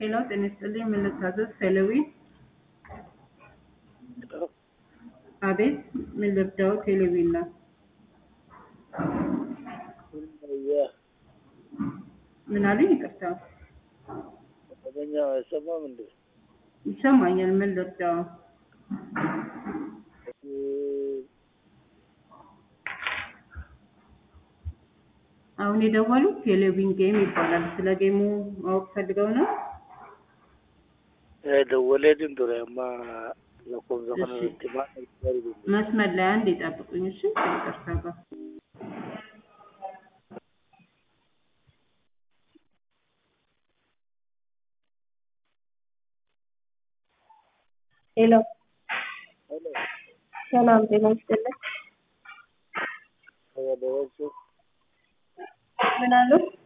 ሄሎ ጤና ይስጥልኝ ምን ልታዘዝ? ሄሎዊ አቤት ምን ልርዳው? ቴሌቪ ነው። ምን አሉኝ? ይቅርታ መደበኛ አይሰማም እንዴ? ይሰማኛል። ምን ልርዳው? አሁን የደወሉት ቴሌቪዥን ጌም ይባላል። ስለ ጌሙ ማወቅ ፈልገው ነው? ደወሌትን ture amma lakkoofsa kana እሺ። itti maal መስመር ላይ አንድ ይጠብቁኝ እሺ። ከይቅርታ ጋር ሄሎ ሰላም ጤና ይስጥልኝ። dabalchuu ምን አሉ?